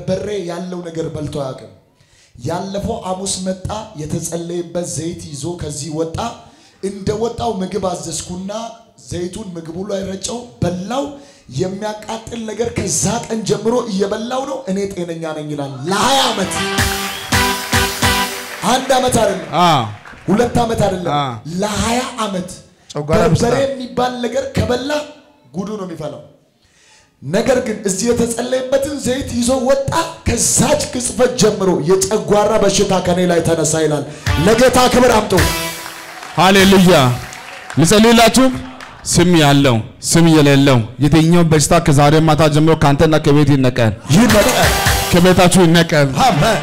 በርበሬ ያለው ነገር በልቶ አያውቅም። ያለፈው ሐሙስ መጣ፣ የተጸለየበት ዘይት ይዞ ከዚህ ወጣ። እንደ ወጣው ምግብ አዘዝኩና ዘይቱን ምግቡ ላይ ረጨው፣ በላው። የሚያቃጥል ነገር ከዛ ቀን ጀምሮ እየበላው ነው። እኔ ጤነኛ ነኝ ይላል። ለሀያ ዓመት አንድ ዓመት አይደለም አ ሁለት ዓመት አይደለም አ ለሀያ ዓመት ጨጓራ በሽታ በርበሬ የሚባል ነገር ከበላ ጉዱ ነው የሚፈላው። ነገር ግን እዚህ የተጸለየበትን ዘይት ይዞ ወጣ። ከዛች ቅጽበት ጀምሮ የጨጓራ በሽታ ከኔ ላይ ተነሳ ይላል። ለጌታ ክብር አምጡ። ሃሌሉያ ልጸልይላችሁ። ስም ያለው ስም የሌለው የትኛው በሽታ ከዛሬ ማታ ጀምሮ ከአንተና ከቤት ይነቀል፣ ይነቀል። ከቤታችሁ ይነቀል። አሜን።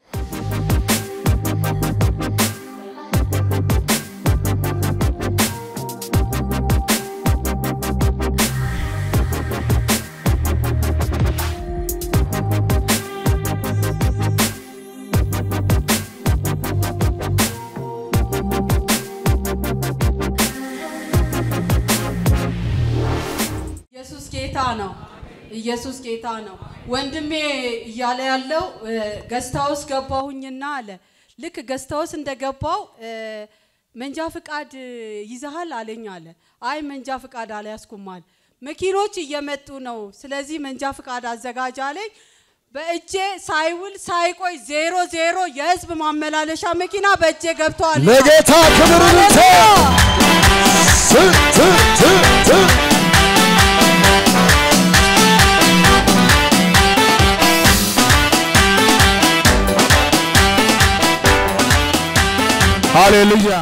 ኢየሱስ ጌታ ነው። ኢየሱስ ጌታ ነው። ወንድሜ እያለ ያለው ገስታ ውስጥ ገባሁኝና አለ ልክ ገስታ ውስጥ እንደገባው እ፣ መንጃ ፍቃድ ይዘሃል አለኝ አለ። አይ መንጃ ፍቃድ አልያዝኩም አለ። መኪኖች እየመጡ ነው፣ ስለዚህ መንጃ ፍቃድ አዘጋጅ አለኝ። በእጄ ሳይውል ሳይቆይ ዜሮ ዜሮ የህዝብ ማመላለሻ መኪና በእጄ ገብተዋል። ለጌታ ክብር ይሁን። ት ት ት ት ሃሌሉያ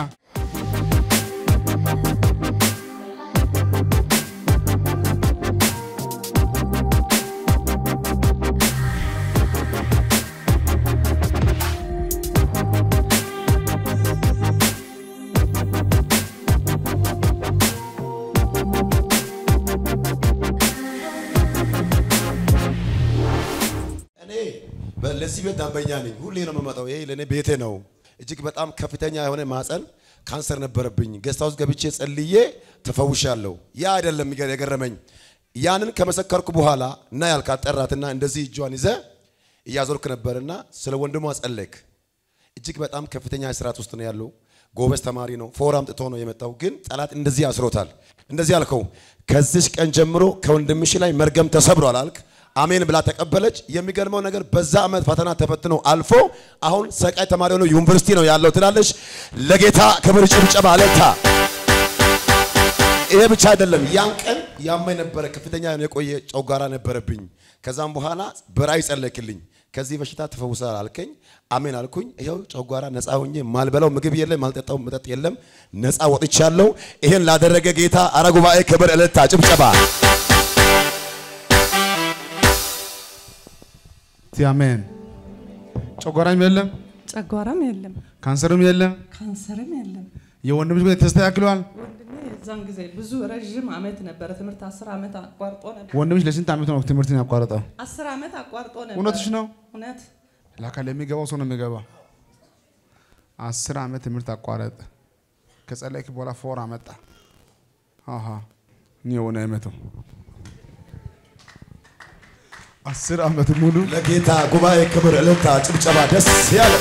እኔ በ- ለዚህ ቤት ደንበኛ ነኝ። ሁሌ ነው የምመጣው። ይሄ ለእኔ ቤቴ ነው። እጅግ በጣም ከፍተኛ የሆነ ማፀን ካንሰር ነበረብኝ። ገስት ሃውስ ገብቼ ጸልዬ ተፈውሻለሁ። ያ አይደለም የሚገ- የገረመኝ ያንን ከመሰከርኩ በኋላ እና ያልካት ጠራትና እንደዚህ እጇን ይዘ እያዞርክ ነበርና ስለ ወንድሟ ጸለይክ። እጅግ በጣም ከፍተኛ እስራት ውስጥ ነው ያለው። ጎበዝ ተማሪ ነው። ፎር አምጥቶ ነው የመጣው። ግን ጠላት እንደዚህ አስሮታል። እንደዚህ አልከው፣ ከዚች ቀን ጀምሮ ከወንድምሽ ላይ መርገም ተሰብሯል አልክ። አሜን ብላ ተቀበለች። የሚገርመው ነገር በዛ ዓመት ፈተና ተፈትኖ አልፎ አሁን ሰቃይ ተማሪ ሆኖ ዩኒቨርሲቲ ነው ያለው ትላለች። ለጌታ ክብር ጭብጨባ አለታ። ይሄ ብቻ አይደለም። ያን ቀን ያማኝ ነበረ። ከፍተኛ የቆየ ጨጓራ ነበረብኝ። ከዛም በኋላ በራእይ ጸለይክልኝ። ከዚህ በሽታ ተፈውሳል አልከኝ። አሜን አልኩኝ። ይኸው ጨጓራ ነፃ ሆኜ ማልበላው ምግብ የለም፣ ማልጠጣው መጠጥ የለም። ነፃ ወጥቻለሁ። ይሄን ላደረገ ጌታ አረ ጉባኤ ክብር እልልታ ጭብጨባ። እስቲ አሜን። ጨጓራም የለም፣ ጨጓራም የለም፣ ካንሰርም የለም። ካንሰርም የለም። የወንድምሽ ጉዳይ ተስተካክሏል። ወንድሜ የዛን ጊዜ ብዙ ረዥም ዓመት ነበረ ትምህርት አስር ዓመት አቋርጦ ነበር። ወንድምሽ ለስንት ዓመት ነው ትምህርትን ያቋረጠው? አስር ዓመት አቋርጦ ነበር። እውነትሽ ነው? እውነት ላካ ለሚገባው ሰው ነው የሚገባው። አስር ዓመት ትምህርት አቋረጠ። ከጸለይክ በኋላ ፎር አመጣ። አሃ እኔ የሆነ አይመተው አስር ዓመት ሙሉ ለጌታ ጉባኤ ክብር እልልታ ጭብጨባ ደስ ያለ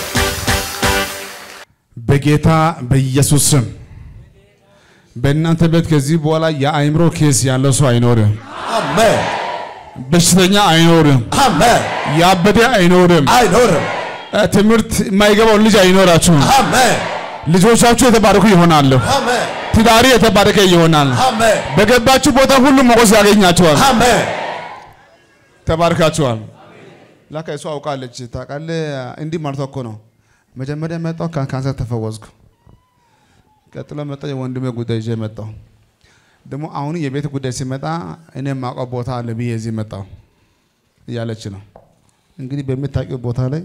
በጌታ በኢየሱስ ስም በእናንተ ቤት ከዚህ በኋላ የአእምሮ ኬስ ያለው ሰው አይኖርም። አሜን በሽተኛ አይኖርም። አሜን። ያበደ አይኖርም። አይኖርም። እ፣ ትምህርት የማይገባው ልጅ አይኖራችሁም። አሜን ልጆቻችሁ የተባረኩ ይሆናሉ። አሜን ትዳሪ የተባረከ ይሆናል። አሜን በገባችሁ ቦታ ሁሉ ሞገስ ያገኛችኋል። አሜን ተባርካችኋል። ላካ እሷ አውቃለች። ታውቃለህ፣ እንዲህ ማለቷ እኮ ነው። መጀመሪያ መጣሁ ካንሰር ተፈወስኩ። ቀጥሎ መጣሁ የወንድሜ ጉዳይ ይዤ መጣሁ። ደግሞ አሁን የቤት ጉዳይ ሲመጣ እኔ የማውቀው ቦታ አለ ብዬ እዚህ መጣሁ እያለች ነው። እንግዲህ በምታውቂው ቦታ ላይ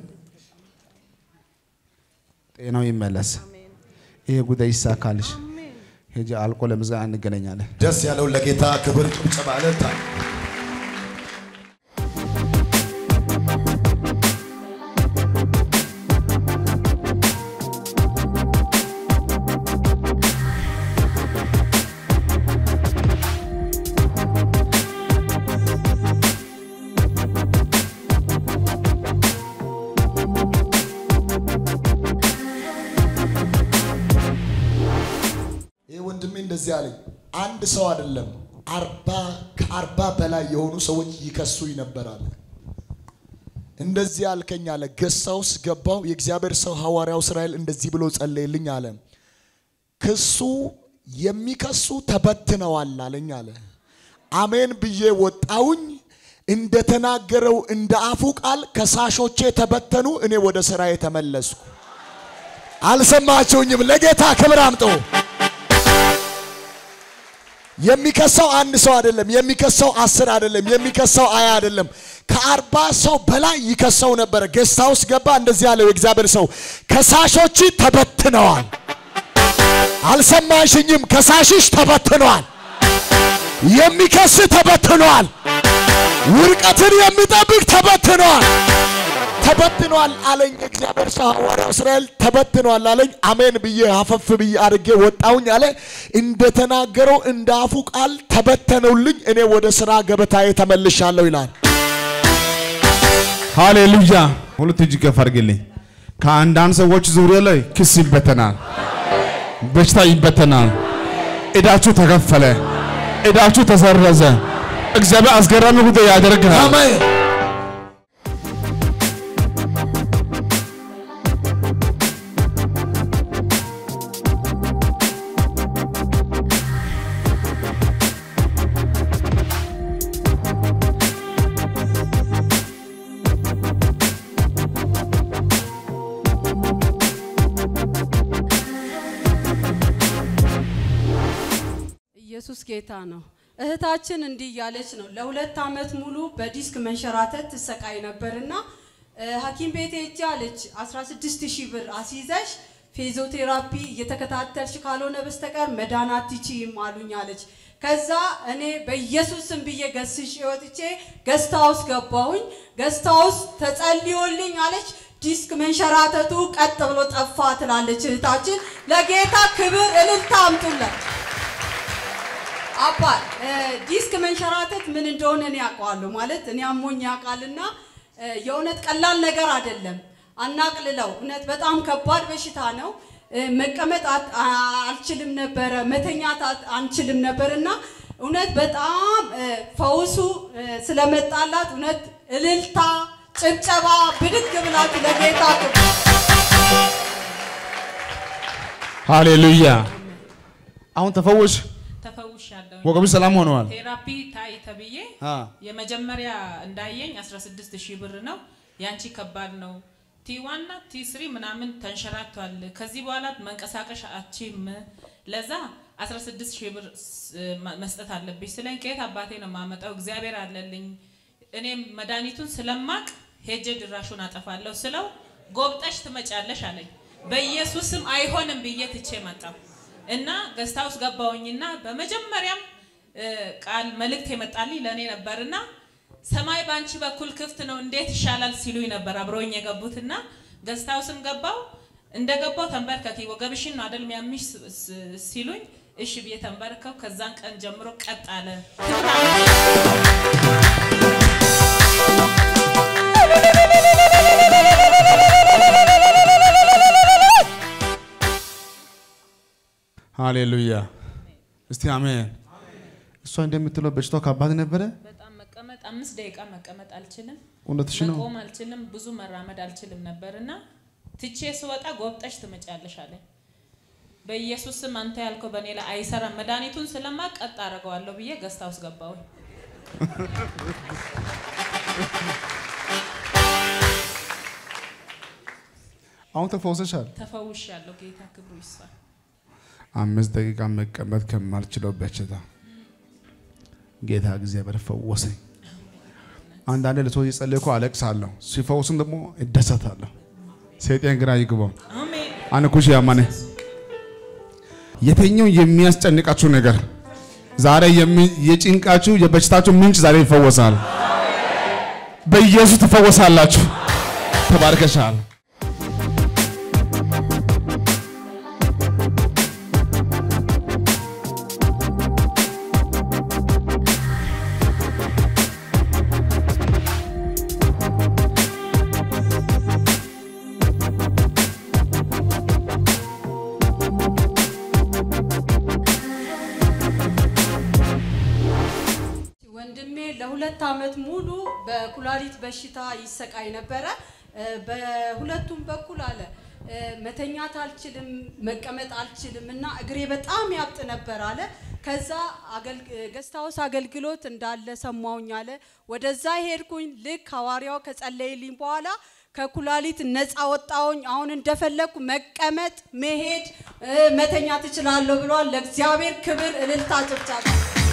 ጤናው ይመለስ፣ ይሄ ጉዳይ ይሳካልሽ። ሄጄ አልቆ ለምዝጋና እንገናኛለን። ደስ ያለው ለጌታ ክብር ጭብጨባ እልልታ እንደዚህ አለኝ። አንድ ሰው አይደለም አርባ ከአርባ በላይ የሆኑ ሰዎች ይከሱኝ ነበር አለ። እንደዚህ አልከኝ አለ። ገሳውስ ገባው። የእግዚአብሔር ሰው ሐዋርያው እስራኤል እንደዚህ ብሎ ጸለየልኝ አለ። ክሱ የሚከሱ ተበትነዋል አለኝ አለ። አሜን ብዬ ወጣውኝ። እንደተናገረው እንደ አፉ ቃል ከሳሾቼ ተበተኑ። እኔ ወደ ስራዬ ተመለስኩ። አልሰማችሁኝም? ለጌታ ክብር አምጦ የሚከሰው አንድ ሰው አይደለም። የሚከሰው አስር አይደለም። የሚከሰው አያ አይደለም። ከአርባ ሰው በላይ ይከሰው ነበረ። ጌስት ሃውስ ገባ። እንደዚህ ያለው የእግዚአብሔር ሰው ከሳሾች ተበትነዋል። አልሰማሽኝም? ከሳሽሽ ተበትነዋል። የሚከስ ተበትነዋል። ውድቀትን የሚጠብቅ ተበትነዋል። ተበትኗል አለኝ እግዚአብሔር ሰው ሐዋርያው እስራኤል ተበትኗል አለኝ። አሜን ብዬ አፈፍ ብዬ አድርጌ ወጣውኝ አለ። እንደተናገረው እንደ አፉ ቃል ተበተነውልኝ። እኔ ወደ ስራ ገበታዬ ተመልሻለሁ ይላል። ሃሌሉያ። ሁለት እጅ ከፍ አድርግልኝ። ከአንዳንድ ሰዎች ዙሪያ ላይ ክስ ይበተናል፣ በሽታ ይበተናል፣ እዳችሁ ተከፈለ፣ እዳችሁ ተሰረዘ። እግዚአብሔር አስገራሚ ጉዳይ ያደርጋል። አሜን። ኢየሱስ ጌታ ነው። እህታችን እንዲህ እያለች ነው። ለሁለት ዓመት ሙሉ በዲስክ መንሸራተት ትሰቃይ ነበርና እ፣ ሐኪም ቤት ሄጄ አለች 16 ሺህ ብር አስይዘሽ ፊዚዮቴራፒ እየተከታተልሽ ካልሆነ በስተቀር መዳን አትችይም አሉኝ አለች። ከዛ እኔ በኢየሱስ ስም ብዬ ገስሽ ወጥቼ ገስታ ውስጥ ገባሁኝ። ገስታ ውስጥ ተጸልዮልኝ አለች ዲስክ መንሸራተቱ ቀጥ ብሎ ጠፋ ትላለች እህታችን። ለጌታ ክብር እልልታ አምጡለት። አባ እ፣ ዲስክ መንሸራተት ምን እንደሆነ እኔ ያውቀዋለሁ። ማለት እኔ አሞኝ ያውቃልና እ፣ የእውነት ቀላል ነገር አይደለም። አናቅልለው። እውነት በጣም ከባድ በሽታ ነው። እ፣ መቀመጥ አት- አ- አልችልም ነበረ፣ መተኛት አት- አንችልም ነበርና እውነት በጣም እ፣ ፈውሱ እ፣ ስለመጣላት እውነት እልልታ፣ ጭብጨባ ብድግ ብላችሁ ለጌታ ክብር ሃሌሉያ። አሁን ተፈወሽ፣ ተፈውሻለሁ። ወገብሽ ሰላም ሆነዋል። ቴራፒ ታይ ተብዬ አ የመጀመሪያ እንዳየኝ 16 ሺህ ብር ነው። ያንቺ ከባድ ነው። ቲ ዋና ቲ ስሪ ምናምን ተንሸራቷል። ከዚህ በኋላ መንቀሳቀሽ አችም ለዛ 16 ሺህ ብር ስ- ማ- መስጠት አለብሽ ስለኝ ከየት አባቴ ነው የማመጣው? እግዚአብሔር አለልኝ። እኔም መድኃኒቱን ስለማቅ ሄጄ ድራሹን አጠፋለሁ ስለው ጎብጠሽ ትመጫለሽ አለኝ። በኢየሱስም አይሆንም ብዬ ትቼ መጣሁ እና ገስታ ውስጥ ገባሁኝና በመጀመሪያም እ፣ ቃል መልእክት የመጣልኝ ለእኔ ነበርና ሰማይ በአንቺ በኩል ክፍት ነው እንዴት ይሻላል ሲሉኝ ነበር አብረውኝ የገቡትና ገስታ ውስጥም ገባው እንደ ገባው ተንበርከኪ ወገብሽን ነው አደል ሚያምሽ ስ- ስ- ሲሉኝ እሺ ብዬ ተንበርከው ከዛን ቀን ጀምሮ ቀጥ አለ ክብር አለ። ሃሌሉያ። እስቲ አሜን። እሷ እንደምትለው በሽታው ከባድ ነበረ። በጣም መቀመጥ አምስት ደቂቃ መቀመጥ አልችልም እውነትሽ ነው። መቆም አልችልም ብዙ መራመድ አልችልም ነበርና ትቼ ስወጣ ጎብጠሽ ትመጫለሽ አለኝ በኢየሱስ ስም አንተ ያልከው በእኔ ላይ አይሰራም መድኃኒቱን ስለማቅ ቀጥ አደርገዋለሁ ብዬ ገስታ ውስጥ ገባሁኝ አሁን ተፈውሰሻል። ተፈውሻለሁ ጌታ ክብሩ ይስፋ አምስት ደቂቃ መቀመጥ ከማልችለው በሽታ ጌታ እግዚአብሔር ፈወሰኝ። አንዳንድ ለሰዎች የጸለይኩ አለቅሳለሁ፣ ሲፈውስም ደግሞ እደሰታለሁ። ሰይጣን ግራ ይግባው። አሜን አንኩሽ ያማነ የትኛው የሚያስጨንቃችሁ ነገር ዛሬ የሚ- የጭንቃችሁ የበሽታችሁ ምንጭ ዛሬ ይፈወሳል። በኢየሱስ ትፈወሳላችሁ። ተባርከሻል። ወንድሜ ለሁለት ዓመት ሙሉ በኩላሊት በሽታ ይሰቃይ ነበረ። እ፣ በሁለቱም በኩል አለ እ፣ መተኛት አልችልም፣ መቀመጥ አልችልም እና እግሬ በጣም ያብጥ ነበር አለ። ከዛ ገስታውስ አገልግሎት እንዳለ ሰማውኝ አለ። ወደዛ ሄድኩኝ። ልክ ሐዋርያው ከጸለይልኝ በኋላ ከኩላሊት ነፃ ወጣውኝ። አሁን እንደፈለግኩ መቀመጥ፣ መሄድ፣ እ፣ መተኛት እችላለሁ ብሏል። ለእግዚአብሔር ክብር እልልታ፣ ጭብጨባ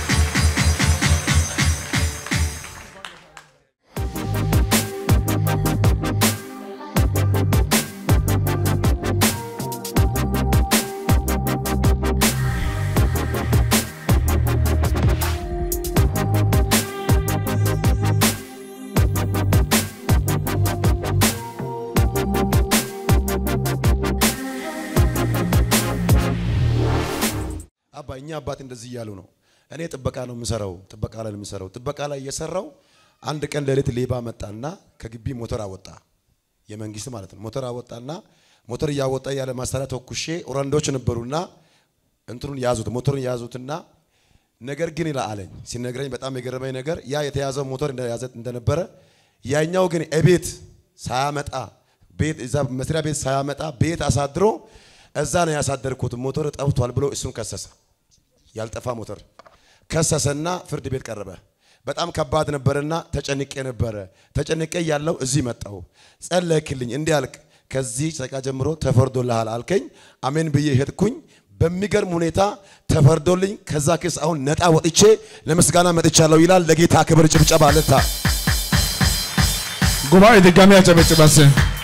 አባ እኛ አባት እንደዚህ እያሉ ነው። እኔ ጥበቃ ነው የምሰራው፣ ጥበቃ ላይ ነው የምሰራው። ጥበቃ ላይ እየሰራው አንድ ቀን ሌሊት ሌባ መጣና ከግቢ ሞተር አወጣ፣ የመንግስት ማለት ነው። ሞተር አወጣና ሞተር እያወጣ ያለ ማሳሪያ ተኩሼ ኦራንዶች ነበሩና እንትኑን ያዙት፣ ሞተሩን ያዙትና ነገር ግን ይላ አለኝ ሲነግረኝ በጣም የገረመኝ ነገር ያ የተያዘው ሞተር እንደያዘ እንደነበረ ያኛው ግን እቤት ሳያመጣ ቤት እዛ መስሪያ ቤት ሳያመጣ ቤት አሳድሮ እዛ ነው ያሳደርኩት ሞተር ጠፍቷል ብሎ እሱን ከሰሰ። ያልጠፋ ሞተር ከሰሰና ፍርድ ቤት ቀረበ። በጣም ከባድ ነበርና ተጨንቄ ነበረ። ተጨንቄ ያለው እዚህ መጣው ጸለይክልኝ፣ እንዲህ አልክ፣ ከዚህ ሰቃ ጀምሮ ተፈርዶልሃል አልከኝ። አሜን ብዬ ሄድኩኝ። በሚገርም ሁኔታ ተፈርዶልኝ ከዛ ክስ አሁን ነጣ ወጥቼ ለምስጋና መጥቻለሁ ይላል። ለጌታ ክብር ጭብጨባ ልታ ጉባኤ ድጋሚ ያጨበጭባስ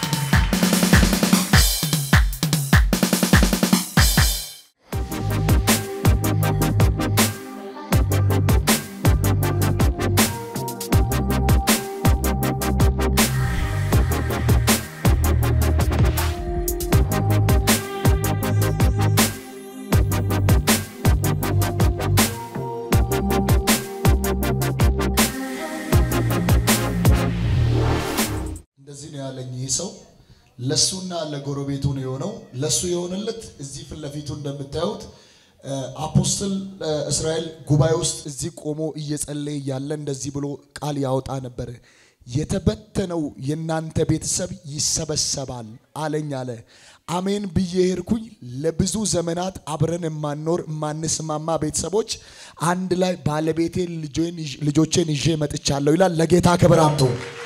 እንደዚህ ነው ያለኝ ይህ ሰው ለሱና ለጎረቤቱ ነው የሆነው። ለሱ የሆነለት እዚህ ፊት ለፊቱ እንደምታዩት እ፣ አፖስትል እ፣ እስራኤል ጉባኤ ውስጥ እዚህ ቆሞ እየጸለየ ያለ እንደዚህ ብሎ ቃል ያወጣ ነበር። የተበተነው የእናንተ ቤተሰብ ይሰበሰባል አለኝ አለ። አሜን ብዬ ሄድኩኝ። ለብዙ ዘመናት አብረን የማንኖር የማንስማማ ቤተሰቦች አንድ ላይ ባለቤቴን ልጆቼን ይዤ መጥቻለሁ ይላል። ለጌታ ክብር አምጡ።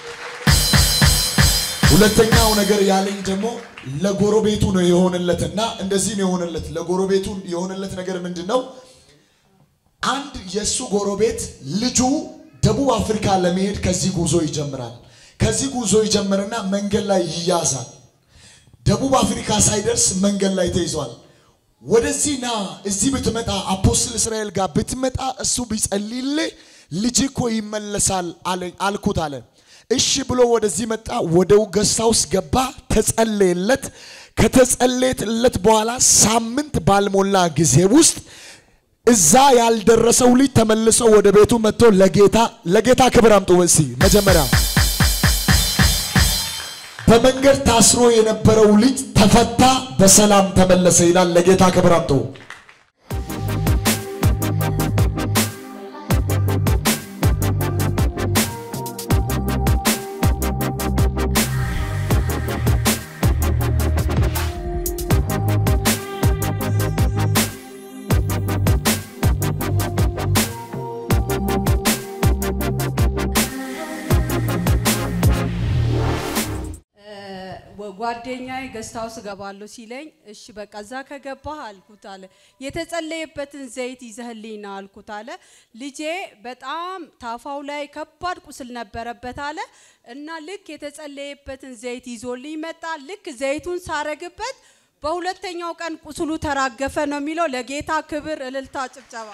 ሁለተኛው ነገር ያለኝ ደግሞ ለጎረቤቱ ነው የሆነለትና እንደዚህ ነው የሆነለት። ለጎረቤቱ የሆነለት ነገር ምንድን ነው? አንድ የእሱ ጎረቤት ልጁ ደቡብ አፍሪካ ለመሄድ ከዚህ ጉዞ ይጀምራል። ከዚህ ጉዞ ይጀምርና መንገድ ላይ ይያዛል። ደቡብ አፍሪካ ሳይደርስ መንገድ ላይ ተይዟል። ወደዚህ ና እዚህ ብትመጣ አፖስትል እስራኤል ጋር ብትመጣ እሱ ቢጸልይልህ ልጅ እኮ ይመለሳል አለኝ አልኩት አለ። እሺ ብሎ ወደዚህ መጣ። ወደ ገስታ ውስጥ ገባ፣ ተጸለየለት። ከተጸለየለት በኋላ ሳምንት ባልሞላ ጊዜ ውስጥ እዛ ያልደረሰው ልጅ ተመልሶ ወደ ቤቱ መጥቶ ለጌታ ለጌታ ክብር አምጡ። እስኪ መጀመሪያ በመንገድ ታስሮ የነበረው ልጅ ተፈታ፣ በሰላም ተመለሰ ይላል። ለጌታ ክብር አምጡ። ጓደኛዬ ገስት ሃውስ እገባለሁ ሲለኝ እሺ በቃ እዛ ከገባህ አልኩት አለ። የተጸለየበትን ዘይት ይዘህልኝ ና አልኩት አለ። ልጄ በጣም ታፋው ላይ ከባድ ቁስል ነበረበት አለ እና ልክ የተጸለየበትን ዘይት ይዞልኝ መጣ። ልክ ዘይቱን ሳረግበት በሁለተኛው ቀን ቁስሉ ተራገፈ ነው የሚለው። ለጌታ ክብር፣ እልልታ፣ ጭብጨባ።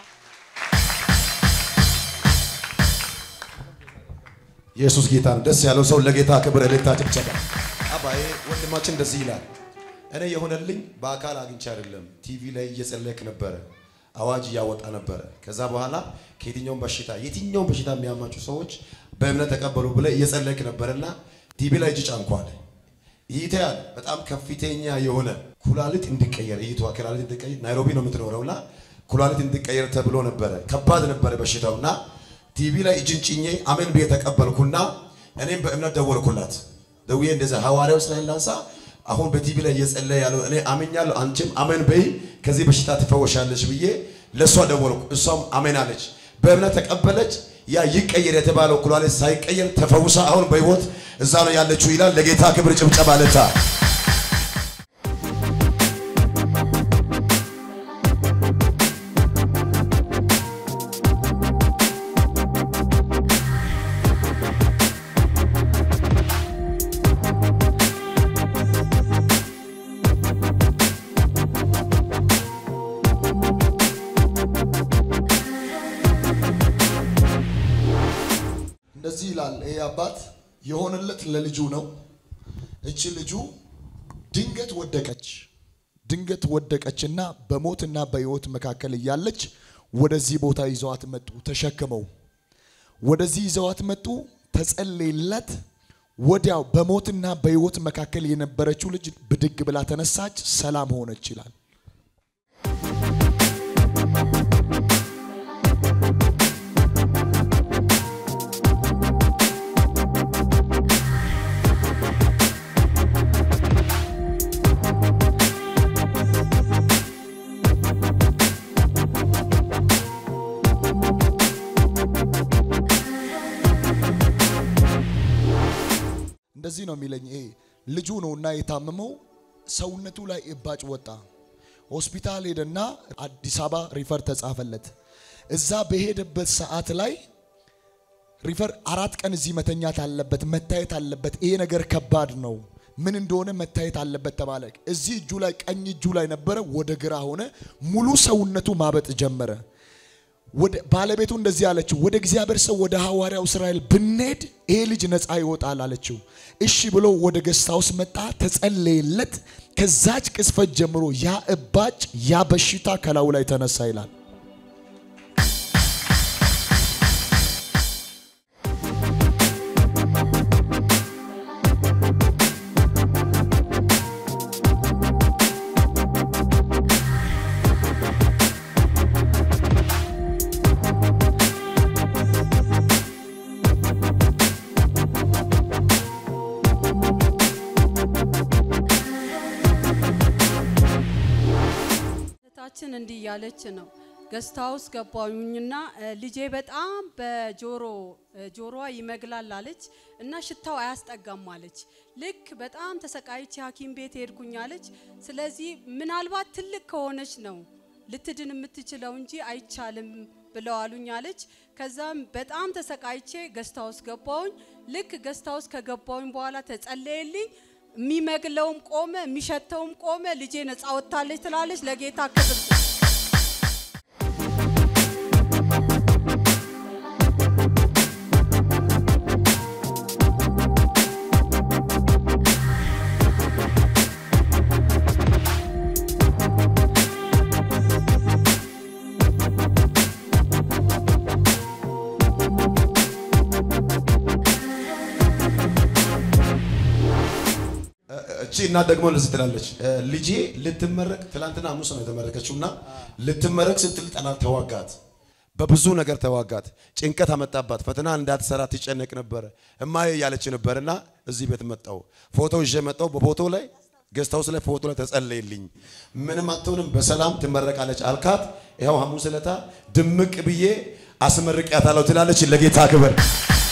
ኢየሱስ ጌታ ነው። ደስ ያለው ሰው ለጌታ ክብር እልልታ ጭብጨባ። አባዬ ወንድማችን እንደዚህ ይላል። እኔ የሆነልኝ በአካል አግኝቼ አይደለም፣ ቲቪ ላይ እየጸለይክ ነበረ፣ አዋጅ እያወጣ ነበረ። ከዛ በኋላ ከየትኛውም በሽታ የትኛውም በሽታ የሚያማችሁ ሰዎች በእምነት ተቀበሉ ብለህ እየጸለይክ ነበረና ቲቪ ላይ እጅ ጫንኳል። ይሄ ያለ በጣም ከፍተኛ የሆነ ኩላሊት እንዲቀየር ይሄ ኩላሊት እንዲቀየር ናይሮቢ ነው የምትኖረውና ኩላሊት እንዲቀየር ተብሎ ነበረ። ከባድ ነበረ በሽታውና ቲቪ ላይ እጅን ጭኜ አሜን ብዬ ተቀበልኩና እኔም በእምነት ደወልኩላት። ደውዬ እንደዛ ሐዋርያው እስራኤል ላንሳ አሁን በቲቪ ላይ እየጸለየ ያለው እኔ አምኛለሁ፣ አንቺም አሜን በይ ከዚህ በሽታ ትፈወሻለች ብዬ ለእሷ ደወልኩ። እሷም አሜን አለች። በእምነት ተቀበለች። ያ ይቀየር የተባለው ኩላሊት ሳይቀየር ተፈውሳ አሁን በሕይወት እዛ ነው ያለችው ይላል። ለጌታ ክብር ጭብጨባ ለታ እንደዚህ ይላል ይሄ አባት የሆነለት ለልጁ ነው። እቺ ልጁ ድንገት ወደቀች። ድንገት ወደቀችና በሞትና በሕይወት መካከል እያለች ወደዚህ ቦታ ይዘዋት መጡ። ተሸክመው ወደዚህ ይዘዋት መጡ። ተጸለየለት። ወዲያው በሞትና በሕይወት መካከል የነበረችው ልጅ ብድግ ብላ ተነሳች፣ ሰላም ሆነች ይላል። እንደዚህ ነው የሚለኝ። ይሄ ልጁ ነውና የታመመው ሰውነቱ ላይ እባጭ ወጣ። ሆስፒታል ሄደና አዲስ አበባ ሪፈር ተጻፈለት። እዛ በሄደበት ሰዓት ላይ ሪፈር አራት ቀን እዚህ መተኛት አለበት፣ መታየት አለበት። ይሄ ነገር ከባድ ነው፣ ምን እንደሆነ መታየት አለበት ተባለ። እዚህ እጁ ላይ ቀኝ እጁ ላይ ነበረ፣ ወደ ግራ ሆነ። ሙሉ ሰውነቱ ማበጥ ጀመረ። ወደ ባለቤቱ እንደዚህ አለችው፣ ወደ እግዚአብሔር ሰው ወደ ሐዋርያው እስራኤል ብንሄድ ይሄ ልጅ ነፃ ይወጣል አለችው። እሺ ብሎ ወደ ገስታውስ መጣ፣ ተጸለየለት። ከዛች ቅስፈት ጀምሮ ያ እባጭ ያ በሽታ ከላዩ ላይ ተነሳ ይላል። እህታችን እንዲህ እያለች ነው። ገስት ሃውስ ገባሁኝና እ፣ ልጄ በጣም በጆሮ እ፣ ጆሮዋ ይመግላል አለች እና ሽታው አያስጠጋም አለች። ልክ በጣም ተሰቃይቼ ሐኪም ቤት ሄድኩኝ አለች። ስለዚህ ምናልባት ትልቅ ከሆነች ነው ልትድን የምትችለው እንጂ አይቻልም ብለው አሉኝ አለች። ከዛም በጣም ተሰቃይቼ ገስት ሃውስ ገባሁኝ። ልክ ገስት ሃውስ ከገባሁኝ በኋላ ተጸለየልኝ። የሚመግለውም ቆመ፣ የሚሸተውም ቆመ። ልጄ ነፃ ወጥታለች ትላለች። ለጌታ ክብር እቺ እናት ደግሞ እንደዚህ ትላለች። እ፣ ልጄ ልትመረቅ ትላንትና ሐሙስ ነው የተመረቀችው እና ልትመረቅ ስትል ጠላት ተዋጋት፣ በብዙ ነገር ተዋጋት። ጭንቀት አመጣባት። ፈተና እንዳትሰራ ትጨነቅ ነበረ። እማዬ እያለች ነበርና እዚህ ቤት መጣው ፎቶ ይዤ መጣው። በፎቶ ላይ ገስት ሃውስ ላይ ፎቶ ላይ ተጸለይልኝ፣ ምንም አትሆንም፣ በሰላም ትመረቃለች አልካት። ይኸው ሐሙስ ዕለታ ድምቅ ብዬ አስመርቂያታለሁ ትላለች። ለጌታ ክብር